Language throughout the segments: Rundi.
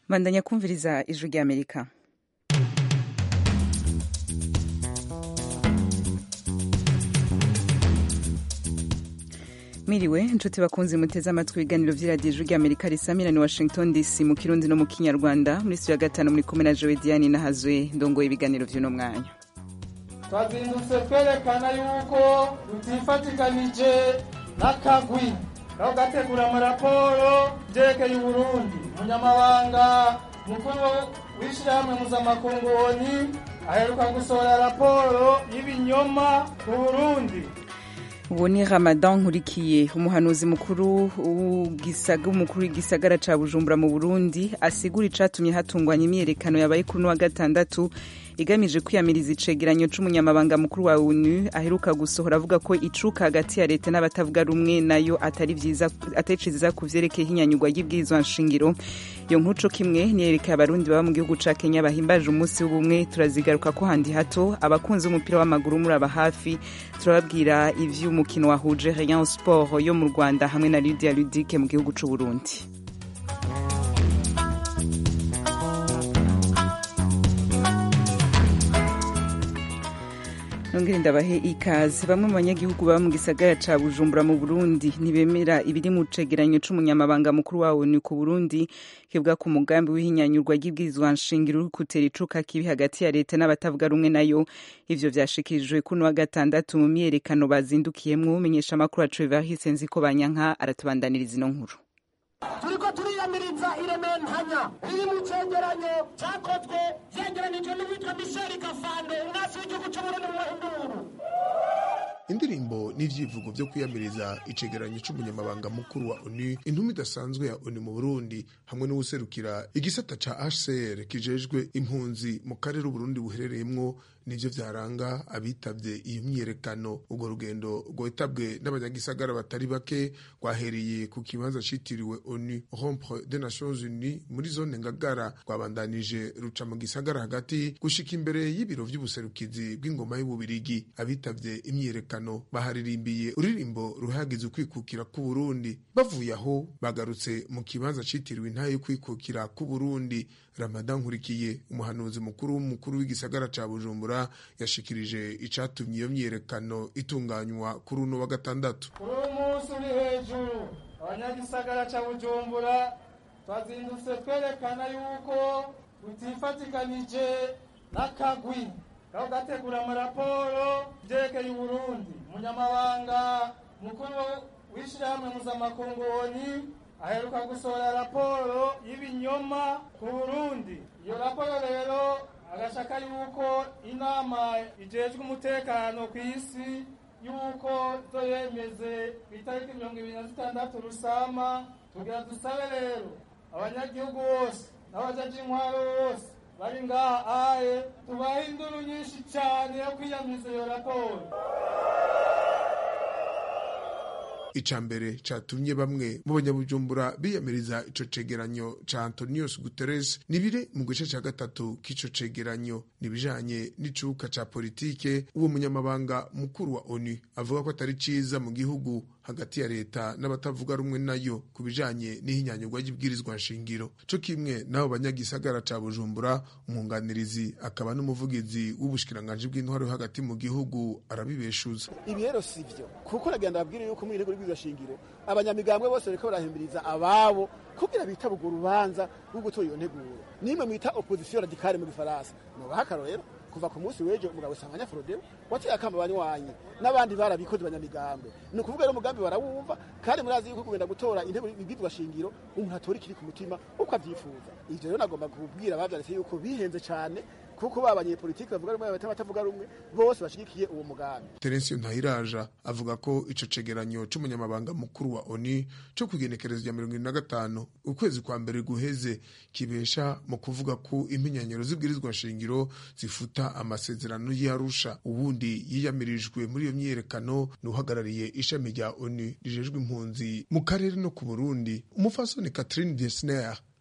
bandanya kumviriza ijwi ry'amerika miriwe inshuti bakunze muteze amatwi ibiganiro vy'iradiyo ijwi ry'amerika risamira ni washington dc mu kirundi no mu kinyarwanda muri studio ya gatanu muri kumwe na jowe diane nahazwe ndongoye ibiganiro vy'uno mwanya twazindutse twerekana yuko tutifatikanije n'akagwi aho gategura amaraporo vyerekeye uburundi umunyamabanga mukuru w'ishirahamwe mpuzamakungu oni aheruka gusohora raporo y'ibinyoma ku burundi ubu ni ramadan nkurikiye umuhanuzi mukuru w'umukuru w'igisagara ca bujumbura mu burundi asigura icatumye hatungwanya imyiyerekano yabaye kuri uno wa gatandatu igamije kwiyamiriza icegeranyo c'umunyamabanga mukuru wa onu aheruka gusohora avuga ko icuka hagati ya leta n'abatavuga rumwe nayo atari vyiza atari ciza ku vyerekeye ihinyanyurwa ry'ibwirizwa nshingiro iyo nkuru co kimwe niyerekeye abarundi baba mu gihugu ca kenya bahimbaje umunsi w'ubumwe turazigaruka ko handi hato abakunzi b'umupira w'amaguru muraba hafi turababwira ivy'umukino wahuje rayon sport yo mu rwanda hamwe na lydia ludike mu gihugu c'uburundi nongere ndabahe ikaze bamwe mu banyagihugu baba mu gisagara ca bujumbura mu burundi ntibemera ibiri mu cegeranyo c'umunyamabanga mukuru wa onu ku burundi kivuga ku mugambi w'ihinyanyurwa ry'ibwirizwa nshingiro uri gutera icuka kibi hagati ya leta n'abatavuga rumwe nayo ivyo vyashikirijwe kuno wa gatandatu mu myiyerekano bazindukiyemwo umenyesha amakuru wacu evariste nziko banyanka aratubandaniriza ino nkuru turiko turiyamiriza irementanya riri mu cegeranyo cakozwe vyegeranijwe n'uwitwa misheli kafando umwasi w'igihugu c'uburundi mu mahinduru indirimbo n'ivyivugo vyo kwiyamiriza icegeranyo c'umunyamabanga mukuru wa onu intumi idasanzwe ya onu mu burundi hamwe n'uwuserukira igisata ca hcr kijejwe impunzi mu karere uburundi buherereyemwo nivyo vyaranga abitavye iyo myiyerekano urwo rugendo rwitabwe n'abanyagisagara batari bake rwahereye ku kibanza citiriwe onu rompre des nations unies muri zone ngagara rwabandanije ruca mu gisagara hagati gushika imbere y'ibiro vy'ubuserukizi bw'ingoma y'ububirigi abitavye imyiyerekano baharirimbiye uririmbo ruhagize ukwikukira k'uburundi bavuye aho bagarutse mu kibanza citiriwe intahe yo kwikukira k'uburundi ramadan nkurikiye umuhanuzi mukuru w'umukuru w'igisagara ca bujumbura yashikirije icatumye iyo myiyerekano itunganywa kuri uno wa gatandatu kuri uyu munsi uri hejuru abanyagisagara ca bujumbura twazindutse twerekana yuko tutifatikanije n'akagwi aho gategura amaraporo vyerekeye uburundi umunyamabanga mukuru w'ishirahamwe mpuzamakungu oni aheruka gusohora raporo y'ibinyoma ku burundi iyo raporo rero agashaka yuko inama ijejwe umutekano ku isi yuko zoyemeze ku itariki mirongo ibiri na zitandatu rusama tugira dusabe rero abanyagihugu bose n'abajaji intwaro bose bari ngaha aye tubahe induru nyinshi cane yo kwiyamiriza iyo raporo ica mbere catumye bamwe mu banyabujumbura biyamiriza ico cegeranyo ca antonius guterres nibire mu gice ca gatatu k'ico cegeranyo nibijanye n'icuka ca politike uwo munyamabanga mukuru wa onu avuga ko atari ciza mu gihugu hagati ya leta n'abatavuga rumwe nayo ku bijanye n'ihinyanyurwa ry'ibwirizwa nshingiro co kimwe n'abo banyagisagara ca bujumbura umwunganirizi akaba n'umuvugizi w'ubushikiranganji bw'intwaro yo hagati mu gihugu arabibeshuza ibi rero si vyo kuko nagenda babwire yuko mu irego rw'iryo shingiro abanyamigambwe bose bariko barahimiriza ababo kugira bitaba urwo rubanza rwo gutora iyo nteguro nimwe mwita opposition radicale mu gifaransa nobaha akarorero kuva ku munsi w'ejo umugabo Sanganya Frodeo wateye akamba banywanyi n'abandi barabikoze banyamigambwe ni ukuvuga rero umugambi barawumva kandi murazi yuko kugenda gutora intebe ibwirwa shingiro umuntu atora ikiri ku mutima uko avyifuza ivyo rero nagomba kubwira abavyanditse yuko bihenze cane kuko babanyepolitiki bavuga rumwe batavuga rumwe bose bashigikiye uwo mugambi Terensiyo Ntayiraja avuga ko ico cegeranyo c'umunyamabanga mukuru wa ONU co kwigenekereza rya mirongo na gatanu ukwezi kwa mbere guheze kibesha mu kuvuga ko impinyanyiro z'ibwirizwa nshingiro zifuta amasezerano y'Arusha ubundi yiyamirijwe muri iyo myiyerekano n'uhagarariye ishami rya ONU rijejwe impunzi mu karere no ku Burundi umufasoni Catherine Desner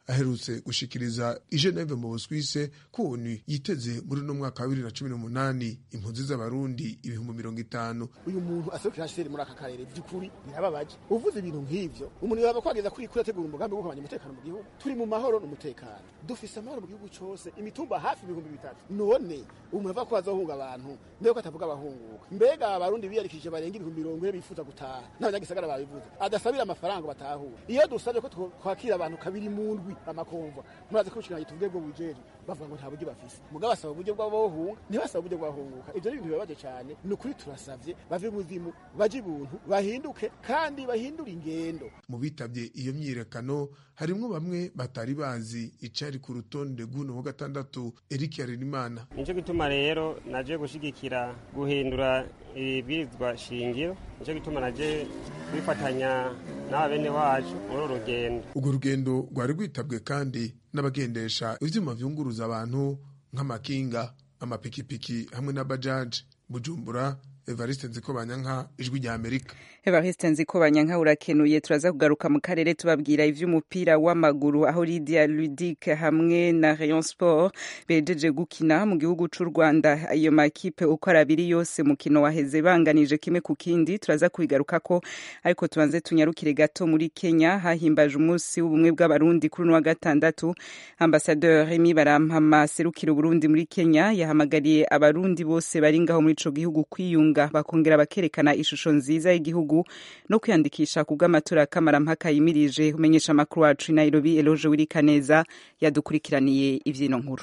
aherutse gushikiriza i Geneve mu Busuwise ko ONU yiteze muri uno mwaka wa bibiri na cumi n'umunani impunzi z'abarundi ibihumbi mirongo itanu uyu muntu aserukira HCR muri aka karere by'ukuri birababaje uvuze ibintu nk'ivyo umuntu yaba kwageza kuri kuri ategura umugambi wo kumenya umutekano mu gihugu turi mu mahoro n'umutekano dufise amahoro mu gihugu cose imitumba hafi ibihumbi bitatu none umuntu ava ko azohunga abantu mbega ko atavuga abahunguka mbega abarundi biyarikije barenga ibihumbi mirongo ine bifuza gutaha n'abanyagisagara babivuze adasabira amafaranga batahura iyo dusabye ko twakira abantu kabiri mu ndwi amakomva murazi ko ubushikiranganje tuvuge bwo bujeje bavuga ngo nta buryo bafise mugabo basaba uburyo bw'abohunga ntibasaba uburyo bw'abahunguka ivyo ni ibintu bibabaje cyane ni ukuri turasavye bave mu zimu baje ibuntu bahinduke kandi bahindure ingendo mu bitabye iyo myiyerekano harimwo bamwe batari bazi icari ku rutonde rw'uno wa gatandatu Eric Harerimana nico gituma rero naje gushigikira guhindura ibwirizwa shingiro nico gituma naje kwifatanya n'aba bene wacu muri uru rugendo urwo rugendo rwari rwitabwe kandi n'abagendesha ivyuma vyunguruza abantu nk'amakinga amapikipiki hamwe n'abajaji bujumbura evariste nzikobanyanka ijwi rya amerika evariste nzikobanyanka urakenuye turaza kugaruka mu karere tubabwira ivy'umupira w'amaguru aho lidia ludic hamwe na rayon sport bejeje gukina mu gihugu c'u rwanda ayo makipe uko ari abiri yose mukino waheze banganije kimwe ku kindi turaza kubigarukako ariko tubanze tunyarukire gato muri kenya hahimbaje umunsi w'ubumwe bw'abarundi kuri uno wa gatandatu ambasadeur remy barampama serukira uburundi muri kenya yahamagariye abarundi bose bari ngaho muri ico gihugu kwiyunga bakongera bakerekana ishusho nziza y'igihugu no kwiyandikisha ku bw'amatora y'akamarampaka yimirije umenyesha amakuru wacu i nairobi eloge wirikaneza yadukurikiraniye ivyino nkuru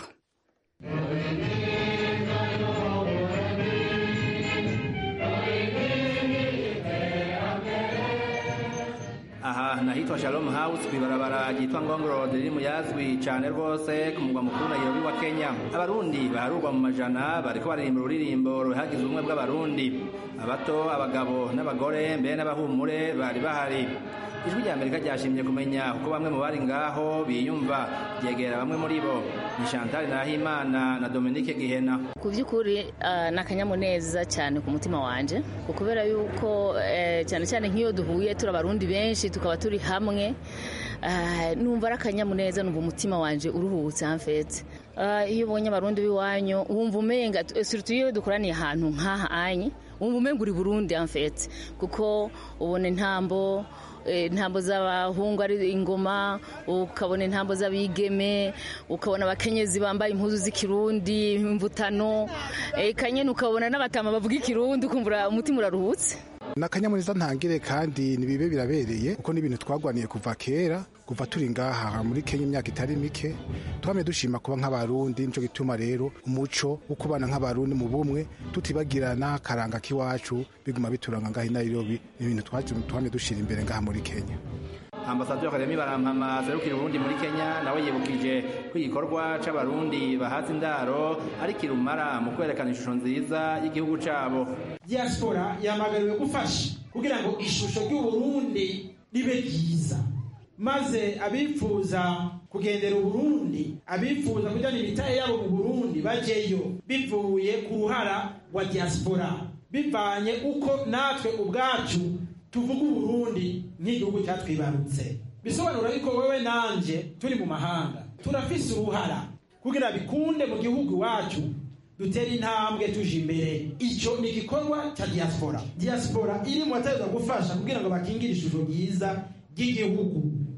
aha nahitwa Shalom House kwibarabara ryitwa Ngong Road riri mu yazwi cyane rwose ku mugwa mukuru Nairobi wa Kenya abarundi baharurwa mu majana bariko baririmba ururirimbo ruhagize ubumwe bw'abarundi abato abagabo n'abagore mbere n'abahumure bari bahari ijwi rya amerika ryashimye kumenya uko bamwe mu bari ngaho biyumva ryegera bamwe muri bo ni chantal nahimana na dominique gihena ku by'ukuri uh, ni akanyamuneza cyane ku mutima wanje kubera yuko uh, cyane cyane nk'iyo duhuye turi abarundi benshi tukaba turi hamwe uh, numva ari akanyamuneza numva umutima wanje uruhutse amfete iyo ubonye abarundi b'iwanyu wumva umenga surtout iyo dukoraniye ahantu nk'aha anye wumva umenga uri burundi amfete kuko ubona intambo intambo z'abahungu ari ingoma ukabona intambo z'abigeme ukabona abakenyezi bambaye impuzu z'ikirundi imvutano kanyene ukabona n'abatama bavuga ikirundi ukumva umutima uraruhutse ni akanyamuneza ntangire kandi nibibe birabereye kuko n'ibintu twagwaniye kuva kera kuva turi ngaha muri kenya imyaka itari mike twamye dushima kuba nk'abarundi nico gituma rero umuco wo kubana nk'abarundi mu bumwe tutibagirana karanga k'iwacu biguma bituranga ngaha i nairobi ni ibintu twamye dushira imbere ngaha muri kenya ambasaderi Karemi barampama serukira Burundi muri Kenya nawe yibukije ko igikorwa c'abarundi bahaza indaro ari kirumara mu kwerekana ishusho nziza y'igihugu cabo diaspora yamagariwe gufasha kugira ngo ishusho ry'uburundi ribe ryiza maze abifuza kugendera uburundi abifuza kujyana imitahe yabo mu burundi bajeyo bivuye ku ruhara wa diaspora bivanye uko natwe ubwacu tuvuga uburundi nk'igihugu cyatwibarutse bisobanura yuko wowe nanje turi mu mahanga turafise uruhara kugira bikunde mu gihugu iwacu dutere intambwe tuje imbere icyo ni igikorwa cya diaspora diaspora iri mu bategereza gufasha kugira ngo bakingire ishusho ryiza ry'igihugu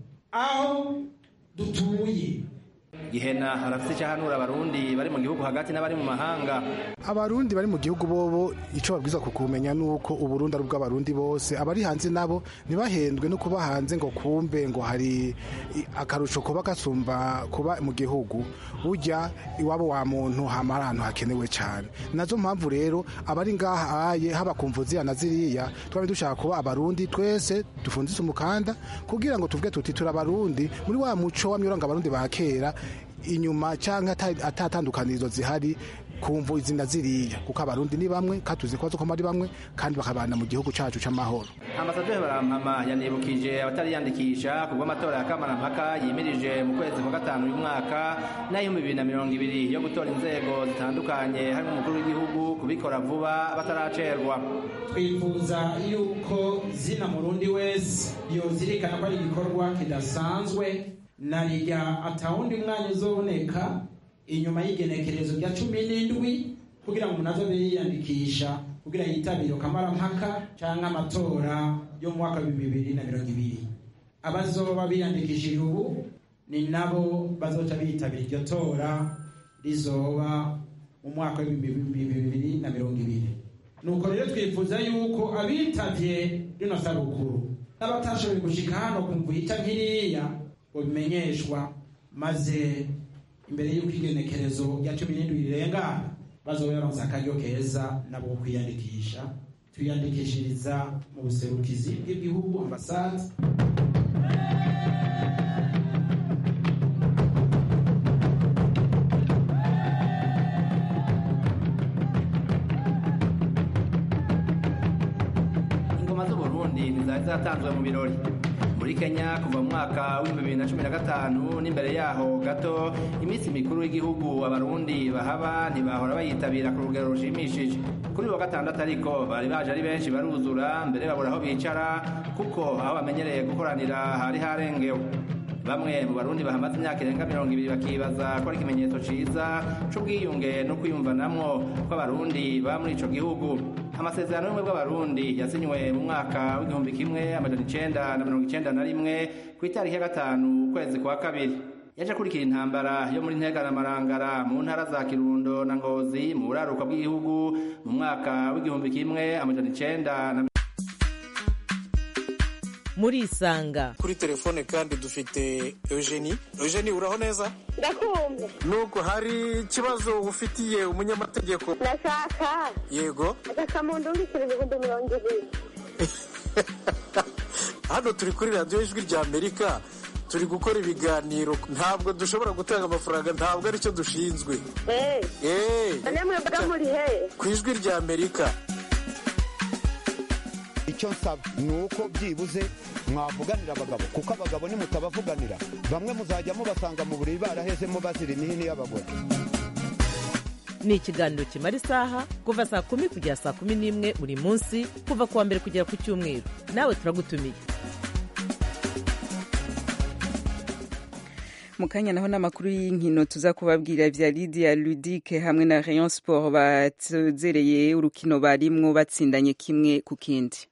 aho dutuye gihena arafite icyo ahanura abarundi bari mu gihugu hagati n'abari mu mahanga abarundi bari mu gihugu bobo icyo babwiza kukumenya nuko uburundi ari ubw'abarundi bose abari hanze nabo ntibahendwe no kuba hanze ngo kumbe ngo hari akarusho kuba gasumba kuba mu gihugu ujya iwabo wa muntu hama ahantu hakenewe cyane nazo mpamvu rero abari ngaha aye haba ku mvuzi na ziriya twaba dushaka kuba abarundi twese dufunzise umukanda kugira ngo tuvuge tuti turi abarundi muri wa muco w'amyoranga abarundi ba kera inyuma cyangwa atatandukanirizo zihari kumva izina ziriya kuko abarundi ni bamwe kandi tuzi ko ari bamwe kandi bakabana mu gihugu cyacu cy'amahoro ambasaderi barampama yanibukije abatariyandikisha ku bw'amatora ya kamarampaka yimirije mu kwezi kwa gatanu uyu mwaka n'ay'ibihumbi bibiri na mirongo ibiri yo gutora inzego zitandukanye harimo umukuru w'igihugu kubikora vuba bataracerwa twifuza yuko zina murundi wese yozirikana ko ari igikorwa kidasanzwe narirya atawundi mwanya uzoboneka inyuma y'igenekerezo rya cumi n'indwi kugira ngo umuntu azobe yiyandikisha kugira yitabire kamarampaka cyangwa amatora yo mu mwaka w'ibihumbi bibiri na mirongo ibiri abazoba biyandikishije ubu ni nabo bazoca bitabira iryo tora rizoba mu mwaka w'ibihumbi bibiri na mirongo ibiri nuko rero twifuza yuko abitavye rino sabukuru n'abatashoboye gushika hano kumva ihita nkiriya bimenyeshwa maze imbere y'uko igenekerezo rya cumi n'indwi rirengana bazoba baronse akaryo keza nabo ko kwiyandikisha twiyandikishiriza mu buserukizi bw'igihugu ambasade ingoma z'uburundi ntizari zatanzwe mu birori muri kenya kuva mu mwaka w'ibihumbi bibiri na cumi na gatanu n'imbere yaho gato iminsi mikuru y'igihugu abarundi bahaba ntibahora bayitabira ku rugero rushimishije kuri wa gatandatu ariko bari baje ari benshi baruzura mbere babura aho bicara kuko aho bamenyereye gukoranira hari harengewe bamwe mu barundi bahamaze imyaka irenga mirongo ibiri bakibaza ko ari ikimenyetso ciza c'ubwiyunge no kwiyumvanamwo kw'abarundi baba muri ico gihugu amasezerano y'ubumwe bw'abarundi yasinywe mu mwaka w'igihumbi kimwe amajana icenda na mirongo icenda na rimwe ku itariki ya gatanu ukwezi kwa kabiri yaje akurikira intambara yo muri ntega na marangara mu ntara za kirundo na ngozi mu buraruka bw'igihugu mu mwaka w'igihumbi kimwe amajana icenda na murisanga kuri telefone kandi dufite eugenie eugenie uraho neza ndakumva nuko hari ikibazo ufitiye umunyamategeko ndashaka yego agakamunda urikira ibihumbi mirongo ibiri hano turi kuri radiyo ijwi rya amerika turi gukora ibiganiro ntabwo dushobora gutanga amafaranga ntabwo aricyo dushinzwe eee namwe mbaga muri he ku ijwi rya amerika icyo nsaba ni uko byibuze mwavuganira abagabo kuko abagabo nimutabavuganira bamwe muzajya mubasanga mu buriri barahezemo bazira imihini y'abagore ni ikiganiro kimara isaha kuva saa kumi kugera saa kumi n'imwe buri munsi kuva ku wa mbere kugera ku cyumweru nawe turagutumiye mu kanya naho n'amakuru y'inkino tuza kubabwira vya Lydia Ludic hamwe na Rayon Sport batuzereye urukino barimwo batsindanye kimwe ku kindi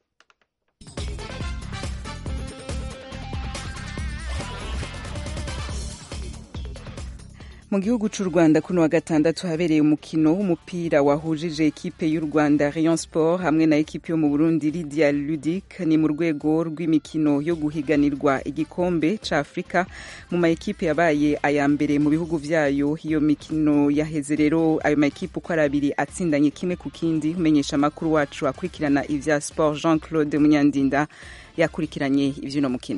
mu gihugu cy'u rwanda kuno wa gatandatu habereye umukino w'umupira wahujije ekipe y'u rwanda rayon sport hamwe na ekipe yo mu burundi lydia ludic ni mu rwego rw'imikino yo guhiganirwa igikombe ca afurika mu ma ekipe yabaye aya mbere mu bihugu vyayo iyo mikino yaheze rero ayo ma ekipe uko ari abiri atsindanye kimwe ku kindi umenyesha amakuru wacu akurikirana ivya sport jean claude munyandinda yakurikiranye ivy'uno mukino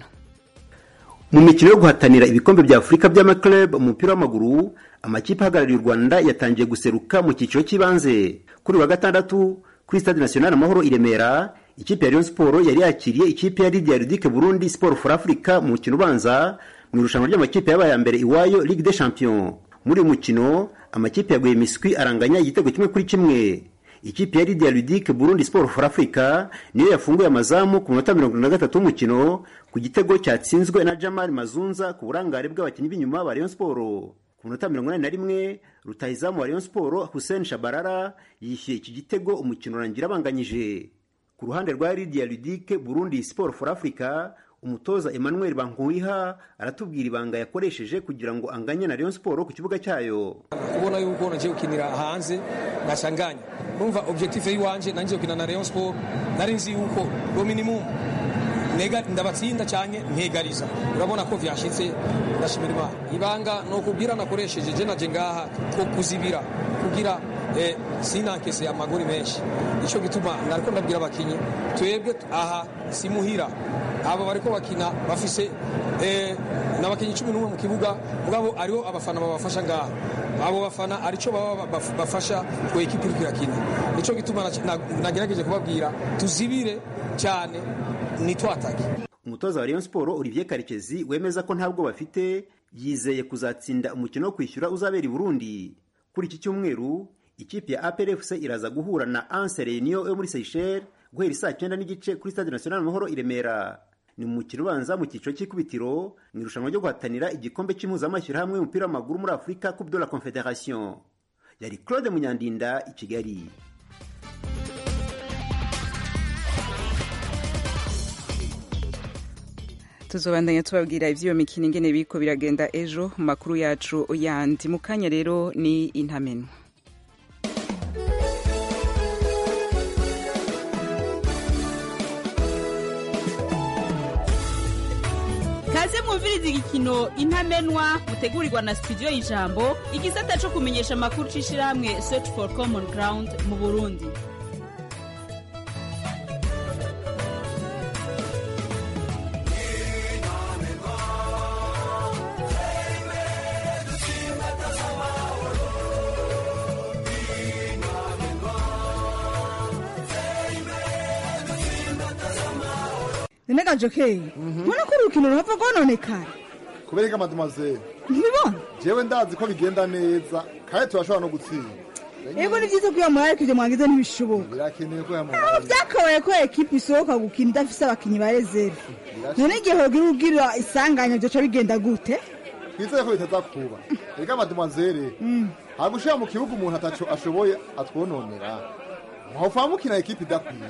mu mikino yo guhatanira ibikombe bya afurika by'amaklub umupira w'amaguru amakipe ahagarariye u rwanda yatangiye guseruka mu cyiciro cy'ibanze kuri wa gatandatu kuri stade national amahoro i remera ikipe ya rayon sport yari yakiriye ikipe ya lydia ludic burundi sport for africa mu mukino ubanza mu irushanwa ry'amakipe yabaye ya mbere iwayo ligue des champions muri uyu mukino amakipe yaguye miswi aranganya igitego kimwe kuri kimwe ikipe ya lydia ludic burundi sport for africa niyo yafunguye amazamu ku minota mirongo na gatatu w'umukino ku gitego cyatsinzwe na jamal mazunza ku burangare bw'abakinnyi b'inyuma ba rayon sport ku minota mirongo inani na rimwe rutahizamu wa rayon sport hussein shabarara yishyuye iki gitego umukino urangira abanganyije ku ruhande rwa lydia ludic burundi sport for africa umutoza emmanuel bankuwiha aratubwira ibanga yakoresheje kugira ngo anganye na rayon sport ku kibuga cyayo kubona yuko nagiye gukinira hanze nkashanganya numva objectif yiwanje nangiye gukina na rayon sport nari nzi yuko ro minimum nega ndabatsinda cyane nkegariza urabona ko vyashitse ndashimira imana ibanga no kubwira nakoresheje je naje ngaha ko kuzibira kugira eh, sinankese amagori menshi ico gituma nariko ndabwira abakinyi twebwe aha simuhira abo bariko bakina bafise eh, n'abakinyi cumi n'umwe mu kibuga mugabo ariho abafana babafasha ngaha abo bafana arico baba bafasha ku ekipi iriko irakina nico gituma nagerageje kubabwira tuzibire cyane nitwatake umutoza wa rayon sport olivier karekezi wemeza ko ntabwo bafite yizeye kuzatsinda umukino wo kwishyura uzabera i burundi kuri iki cyumweru ikipe ya aprfc iraza guhura na anse reunion yo muri seychelles guhera isaa cyenda n'igice kuri stade national amahoro i remera ni mu mukino ubanza mu cyiciro cy'ikubitiro mu irushanwa ryo guhatanira igikombe cy'impuzamashyirahamwe y'umupira w'amaguru muri afurika coupe de la confederation yari claude munyandinda i kigali tuzobandanya tubabwira iby'iyo mikino ingene biriko biragenda ejo mu makuru yacu yandi mu kanya rero ni intamenwa kaze mwumviriza igikino intamenwa mutegurirwa na studio y'ijambo igisata co kumenyesha amakuru c'ishirahamwe search for common ground mu burundi nenega jokeye mbona ko urukino ruhava rwononekara kubera ko mademoiselle ntibibona jewe ndazi ko bigenda neza kandi turashobora no gutsinda ego ni byiza ko iyo murari kujya mwagize ntibishoboka birakenewe ko aho yamuhaye byakabaye ko ekipa isohoka gukina idafise abakinyi ba reserve none igihe hogira ugira isanganya byoca bigenda gute twizeye ko bitaza kuba reka mademoiselle ntabwo ushira mu kibuga umuntu ataco ashoboye atwononera muhava mukina ekipa idakwiye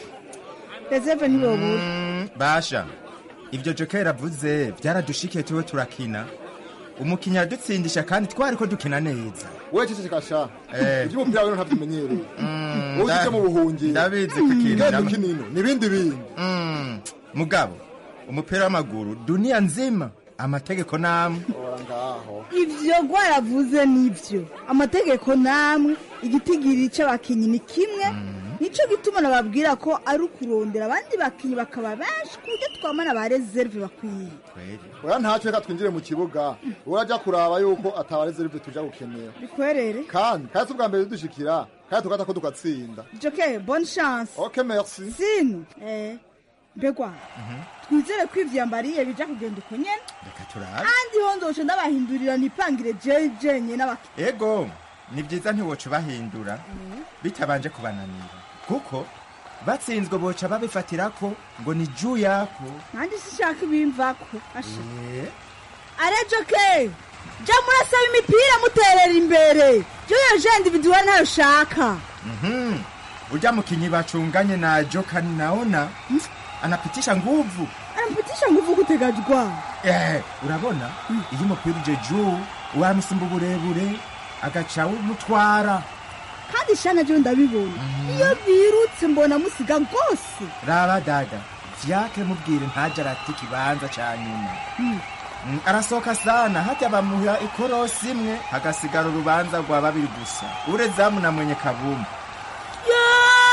reserve ntibobura basha ibyo jokeri avuze byaradushikiye tuwe turakina umukinnyi aradutsindisha kandi twari ko dukina neza wewe ceceka sha Eh. iby'umupira rero ntabyimenyereye wowe nda- uje mu buhungi ndabizi ko ikintu Genda nama- ukinino n'ibindi bindi Mm, mugabo umupira w'amaguru duniya nzima amategeko namwe ora ngaho ivyo gwaravuze nivyo amategeko namwe igitigiri c'abakinyi ni kimwe nico gituma nababwira ko ari ukurondera abandi bakinyi bakaba benshi ku buryo twamana ba reserve bakwiye oya ntacyo reka twinjire mu kibuga urajya kuraba yuko atabarezerive tuja gukenera bikwerere kandi kandi si ubwa mbere dushikira kandi tugata ko tugatsinda joke bonne chance ok merci sino eh mbegwa twizere ko ivyambariye bija kugenda uko nyene reka turabe kandi ho nzoca ndabahindurira nipangire jeje nyene abakinyi ego ni byiza ntiwoca ubahindura bitabanje kubananira kuko batsinzwe boca babifatira ko ngo ni juu yako nanjye sishaka ibimvako asha Eh, are joke ja murasaba imipira muterera imbere joyo je individual ntayo shaka mhm. urya mukinyi bacunganye na jokani naona anapitisha nguvu anampitisha nguvu kutegajwa Eh, urabona iyo umupira uje juu wamusumba uburebure agaca umutwara kandi shana jo ndabibona iyo birutse mbona musiga rwose raba dada vyake mubwire ntaje arata ikibanza ca nyuma Mm, arasohoka sana hata bamuha ikorosi imwe hagasigara urubanza rwa babiri gusa urezamu na mwenye kabumbu yo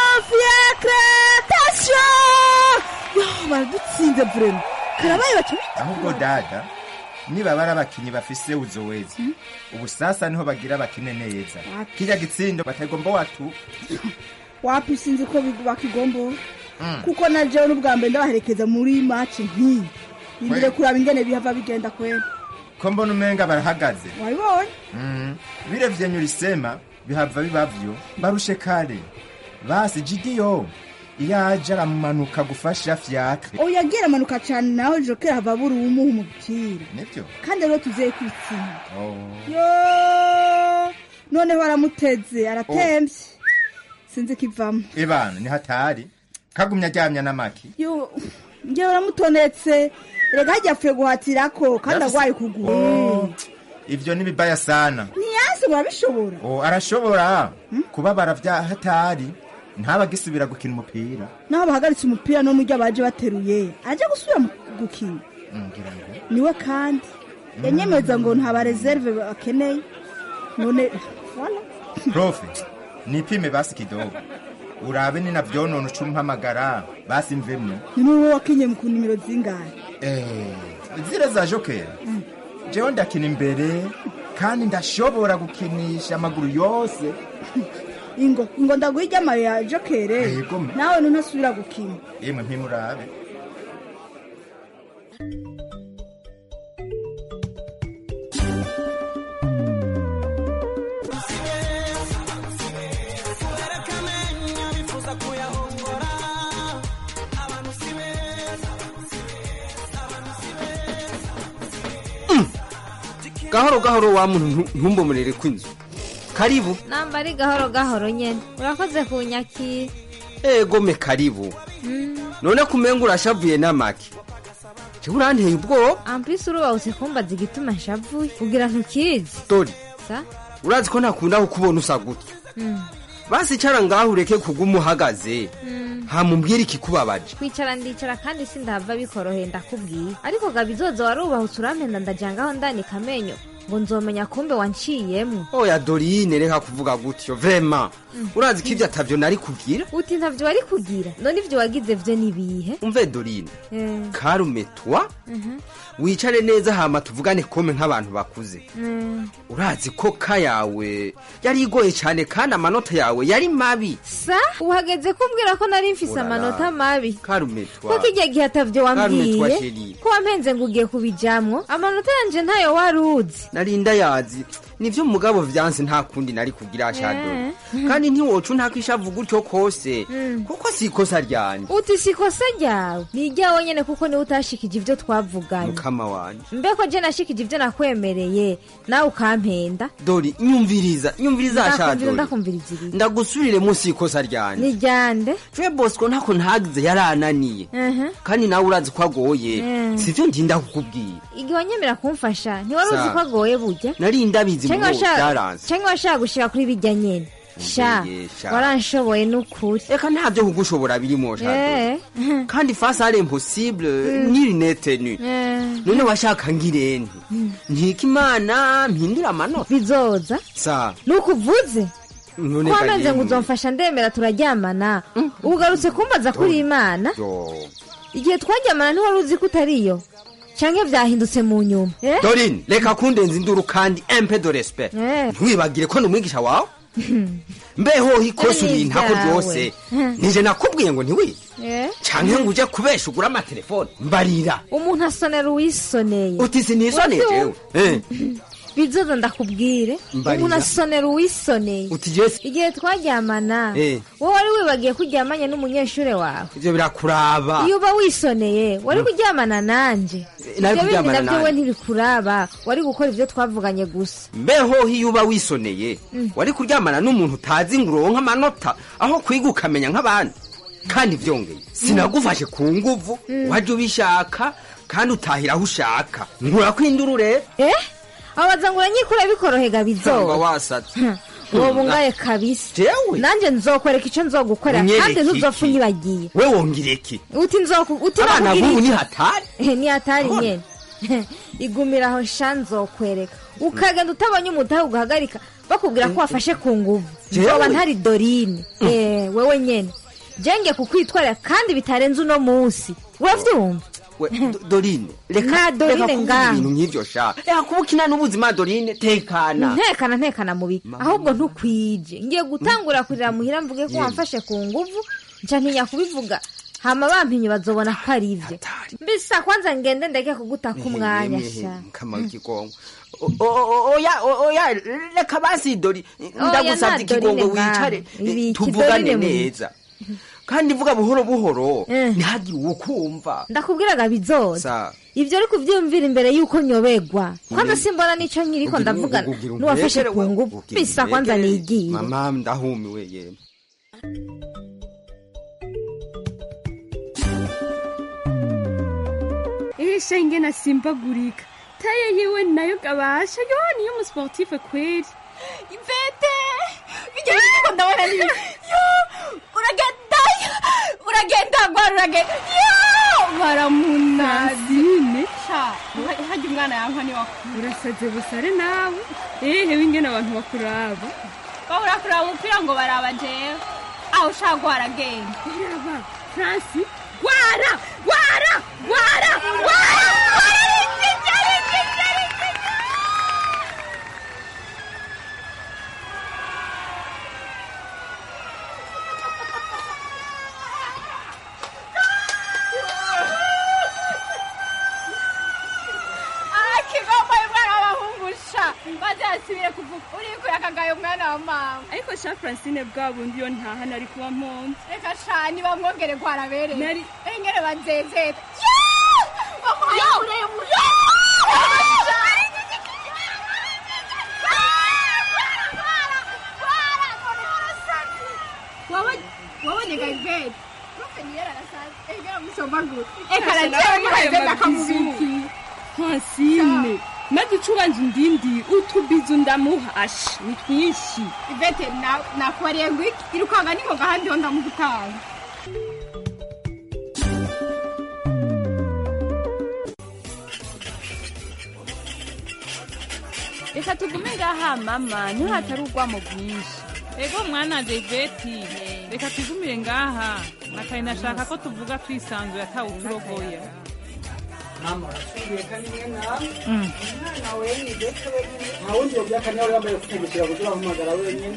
fiacre tasyo yo baradutsinze vrema karabaye baca ahubwo dada niba bari abakinyi bafise uzowezi ubu sasa niho bagira bakine neza kirya gitsindo batagomba watu wapi sinzi ko big- bakigombora kuko na jewe n'ubwa mbere ndabaherekeza muri maci nk'iyi indire Kwe- kuraba ingene bihava bigenda kwera ko mbona umenga barahagaze wabibonye Mm. vile vyenye ulisema bihava bibavyo barushe kare basi jidiyo iyo aje aramumanuka gufasha fyakre oya agira amanuka cyane nawe jokera hava buri umuha umupira nivyo kandi rero tuzeye kwitsinda Oh. yo noneho aramuteze aratemvye sinzi kivamo ibana ni hatari kagumya aryamya n'amaki yo ngewe uramutonetse rega hajya apfuye guhatirako kandi Yafise- agwaye ukuguru Oh, ivyo ni bibaya sana ntiyanse ngo arabishobora oh, arashobora kubabara vya hatari ntabagisubira gukina umupira naho bahagaritse umupira no muryo baje bateruye aje gusubira mu gukina Mm, ngira ngo niwe kandi yanyemeza ngo nta bareserve bakeneye none wala profe nipime basi kidogo urabe ni navyonona uca umpamagara basi mvemwo ni n'uwo wakinye mu ku nimero zingahe Eh, zile za jokera jewe ndakina imbere kandi ndashobora gukinisha amaguru yose ingo ingo ndaguha iryamayo ya jokere Yego. nawe ntunasubira gukina yemwe mpimurabe gahoro gahoro wa muntu ntu- ntumbomorere kw'inzu karibu namba ari gahoro gahoro nyene urakoze kunyakira ego me karibu none kumenga urashavuye n'amaki jewe uranteye ubwoba ampisi urubahutse kumbaza igituma nshavuye kugira ntukizi dori sa urazi ko ntakunda kukubona usa gutya Mm. basi icara ngaho ureke kuguma uhagaze Mm. hamubwire ikikubabaje kwicara ndicara kandi sindahava bikoroheye ndakubwiye ariko gabizoza warubahutse urampenda ndajangaho ndanika amenyo ngo nzomenya kumbe wanciyemwo oya dorine reka kuvuga gutyo vrema urazi ko ibyo atavyo nari kugira uti ntavyo wari kugira none ivyo wagize vyo nibihe umve dorine Eh, karume twa mhm, wicare neza hama tuvugane kome nk'abantu bakuze mm. urazi ko ka yawe yari igoye cyane kandi amanota yawe yari mabi sa uhageze kumbwira ko nari mfise Urara. amanota mabi karume twa ko kijya gihe atavyo Karume twa wambwiye sheri. ko wampenze ngo ugiye kubijamwo amanota yanje ntayo wari uzi narinda yazi nivyo mugabo vyanse nta kundi nari kugira shadori kandi ntiwoca ntakishavu gutyo kose Mm. kuko si ikosa ryanje uti si ikosa ryawe ni iryawe nyene kuko niwe utashikije ivyo twavuganye mukama wanje mbeko je nashikije ivyo nakwemereye nawe ukampenda dori nyumviriza nyumviriza ndakumvira shadori ndakumviriza ibiri ndagusubirire munsi y'ikosa ryanje ni ryande je bosco ntako ntagize yarananiye Mhm. kandi nawe urazi ko agoye Mm. sivyo ndinda kukubwira igihe wanyemera kumfasha ntiwari uzi Sa. ko agoye burya nari ndabizi Canke mubo washaka- byaranze canke washaka gushika kuri bijya nyene sha Mbeye, sha. waranshoboye n'ukuri reka ntavyo kugushobora birimo shadori Eh. kandi face ari impossible ni lunette nu Eh. none washaka ngirente nkika imana mpindura amanota bizoza sa nukuvuze none ko wamenze ngo kageni. uzomfasha ndemera turaryamana ugarutse kumbaza kuri imana Yo. igihe twaryamana ntiwari uzi ko utariyo canke vyahindutse mu nyuma Eh? dorine reka kundenza induru kandi empe de respect Eh. ntiwibagire ko ni umwigisha wawe mbeho ikosa Ari urinta ko ibyawe. ryose nije nakubwiye ngo ntiwiye Eh? canke ngo uje kubesha ugura amatelefone mbarira umuntu asonera uwisoneye uti sinisoneye jewe Eh, bizoza ndakubwire Mbarira. umuntu asonera uwisoneye uti jesi igihe twaryamana Eh. wowe wari wibagiye ko uryamanye n'umunyeshure wawe ivyo birakuraba iyo uba wisoneye wari kuryamana nanje nari ibyo bindi kuryamana navyo we nanje. ntibikuraba wari gukora ivyo twavuganye gusa mbeho iyo uba wisoneye wari kuryamana n'umuntu utazi ngo uronke amanota aho kwiga ukamenya nk'abandi kandi vyongeye sinagufashe ku nguvu waje ubishaka kandi utahira aho ushaka nkurakwindura urebe eh abaza ngo uranyikura bikorohega sanga bizoba wasatse wowe bungaye kabisa jewe nanje nzokwereka ico nzogukorera Unyereke kandi ntuzopfa iki? unyibagiye we wongera iki uti nzoku uti abana nakubwira b'ubu iki? ni hatari Eh, ni hatari Abona. nyene igumira aho sha nzokwereka ukagenda utabonye umutahe ugahagarika bakubwira ko wafashe ku nguvu Jewe? nzoba ntari dorine Eh, wewe nyene jenge kukwitwarira kandi bitarenze uno munsi uravyumva we Do- dorine reka Nta Dorine reka kuvuga ngaho. ibintu nk'ivyo sha reka kuba ukina n'ubuzima dorine tekana ntekana ntekana mubi ahubwo ntukwije ngiye gutangura kurira muhira mvuge ko Yemwe. wamfashe ku nguvu nca ntinya kubivuga hama bampinye bazobona ko ari ivyo mbisa kwanza ngende ndeke kugutaka umwanya sha kama ikigongo O- o- o- oya o- oya reka basi dori ndagusabye nta Dorine ikigongo ngaho. wicare Ibi iki tuvugane Dorine mu- neza kandi vuga buhoro buhoro Eh. ntihagire uwo kumva ndakubwiraga bizoza sa ivyo ariko uvyiyumvira imbere yuko nyobegwa kwanza simbona nico nkiriko Ugira- ndavugana ugira n'uwafashe umbekere, ku we- nguvu ugira bisa kwanza umbekere. nigiye mama ndahumiwe yemwe Isha ingene asimbagurika taye yiwe nayo gabasha yo niyo umusportife kweli ivete bijya bijya ndabona ni yo uragenda uragenda gwara uragenda yo baramunazine sha hajya umwana yankwa ni wakuru urasaze busare nawe ehe wingene abantu bakuraba babura kuraba umupira ngo baraba jewe aho ushaka gwara genda raba franci gwara gwara gwara gwara akigomba umwana w'abahungu sha maze yasubire kuvuga urikuye akagaye umwana wa mama ariko sha francine bwa bundi yo ntaha nari kuba mponze reka sha nibamwongere gwarabereye Nari- engere banzezeta Yo! nabonye gazete profe niyera arasaza egera musomagura eka Kasha najewe nawe muheze aya ndakamubiki Francine maze ucubanje indindi utubizu ndamuhasha ni twinshi ivete na- nakubareye ngo iki irukanga ningoga ahandi ho ndamugutanga reka tugume ngaha mama niho hatari urwamo rwinshi ego mwana deveti reka twigumire ngaha nakari nashaka ko tuvuga twisanzuye atawuturogoya mama urasubiye kandi mwe nawe Mm. umwana wenyine ndetse wenyine nta wundi yobyaka nawe yambaye kutegekera kugira ahamagara wenyine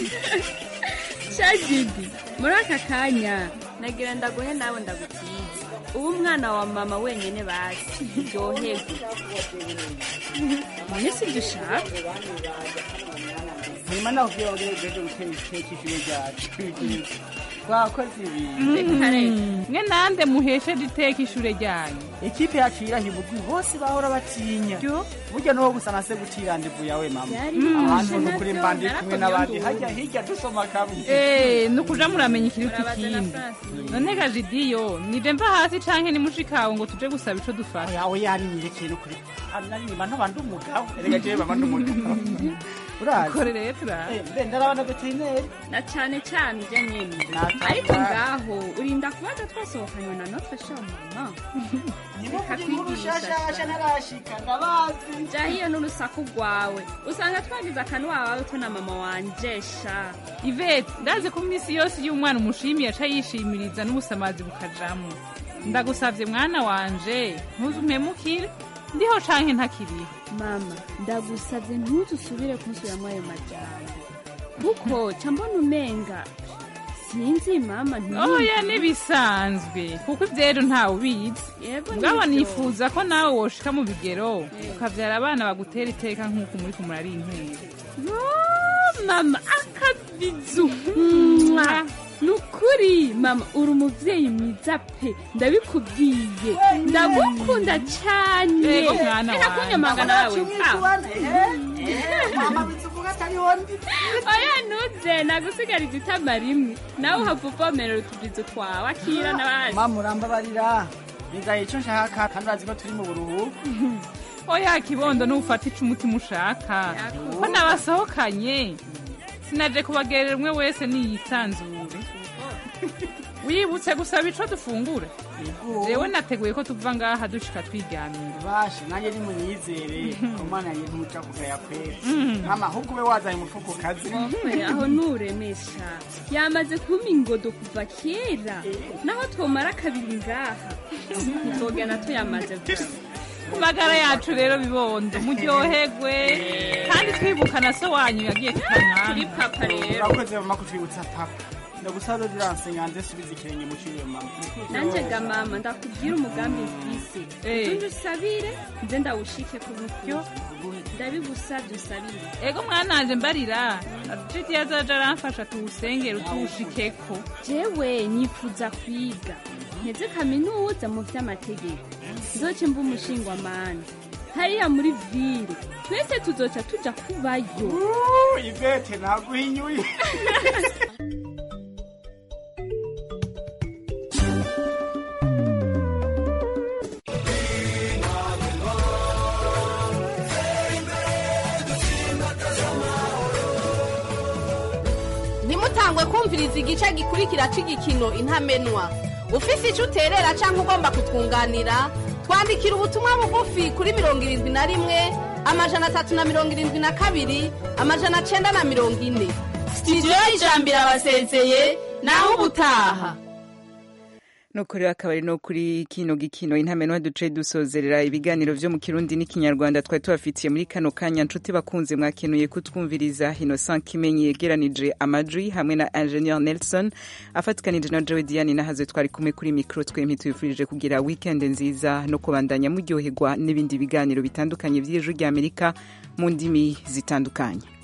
shagidi muri aka kanya nagira ndaguhe nawe ndagutize uba umwana wa mama wenyine basi ryoherwe none si ibyo ushaka hanyuma nawe ubwira abagore bweze gutera iteka ishuri ryacu twakoze ibintu mwe nande muhesheje iteka ishure ryanyu ikipe yacu yirahibugwi bose bahora batinya burya nuwo gusa nase gucira ndivu yawe mama Mm. ahantu ni ukuri mbandi kumwe n'abandi hajya hirya dusoma kamwe Eh, nukuja muramenya ikiruta ikindi none gajidiyo nije mva hasi canke nimushikawe ngo tuje gusaba ico dufasha yawe yarinyerekeye n'ukuri ananyima ntaba ndi umugabo erega jewe baba ndi umugabo urazi Kore rero turazi. Eh, mbe ndarabana veterineri na cyane cyane ibyo nyine Nataka. ariko ngaho urinda kubaza twasohokanywe na notre chère mama reka shashasha ntarashika ndabazi jya hiyo n'urusaku rwawe usanga twagize akanwa wawe twe na mama wanje sha ivete ndazi ko iminsi yose iyo umwana umushimiye aca yishimiriza n'ubusamazi bukajamwo ndagusavye mwana wanje ntuzumpemukire ndiho canke ntakiriho mama ndagusabye ntuzusubire kunsubiramwo ayo majambo kuko ca mbona umenga sinzi mama ntiyumve. oya nibisanzwe kuko ivyero ntawe ubizi Yego mugabo nivyo. nifuza ko nawe woshika mu bigero ukavyara abana bagutera iteka nk'uko muriko murari intera Yo, mama akabizu Mwah. nukuri mama uri umuvyeyi mwiza pe ndabikubwiye ndagukunda cyane Yego, mwana Reka wanje. kunyamaga nawe mama bizuvuga atariho ndi oya ntuze nagusigariza itama rimwe nawe uhava uvomera utubizo twawe akira n'abandi mama urambabarira nigaye ico nshaka kandi urazi ko turi mu buruhuko oya kibondo nufata ico umutima ushaka ko nabasohokanye sinaje kubagerera umwe wese niyisanzure wibutse gusaba ico dufungura jewe nateguye ko tuva ngaha dushika twiryamira bashe nanjye nimunyizere umwana yanjye ntuca kugaya kwera Mhm. mama ahubwo ube wazanye umutwe ku kazi Wowe aho nuremesha yamaze kumpa ingodo kuva kera naho twomara kabiri ngaha tuzogenda tuyamaze gusa ku magara yacu rero bibondo muryoherwe kandi twibuka na so wanyu yagiye tukamwana Kuri papa rero. urakoze mama kutwibutsa papa ndagusaba rero uriransenga nze subiza ikirenge mu ciriwe mama nanjye ga mama ndakubwira umugambi mfise Eh. utunde usabire nze ndawushike ku buryo ndabigusabye usabire ego mwananje mbarira jiti yazaja aramfasha tuwusengere utuwushikeko jewe nifuza kwiga nteze kaminuza mu vy'amategeko nzoce mba umushingwamana hariya muri vile twese tuzoca tuja kubayo ivete naguhinyuye ntimutangwe kumviriza igice gikurikira cy'igikino intamenwa ufise icyo uterera cyangwa ugomba kutwunganira twandikira ubutumwa bugufi kuri mirongo irindwi na rimwe amajana atatu na mirongo irindwi na kabiri amajana cyenda na mirongo ine sitidiyo y'ijambiro abasezeye naho ubutaha nuko rero akaba ari no kuri kino gikino intamenwa duce dusozerera ibiganiro vyo mu kirundi n'ikinyarwanda twari tubafitiye muri kano kanya nshuti bakunze mwakenuye kutwumviriza innocent kimenyi yegeranije amajwi hamwe na ingenieur nelson afatikanije na joe diane nahaze twari kumwe kuri mikro twempi tubifurije kugira weekend nziza no kubandanya muryoherwa n'ibindi biganiro bitandukanye vy'ijwi ry'amerika mu ndimi zitandukanye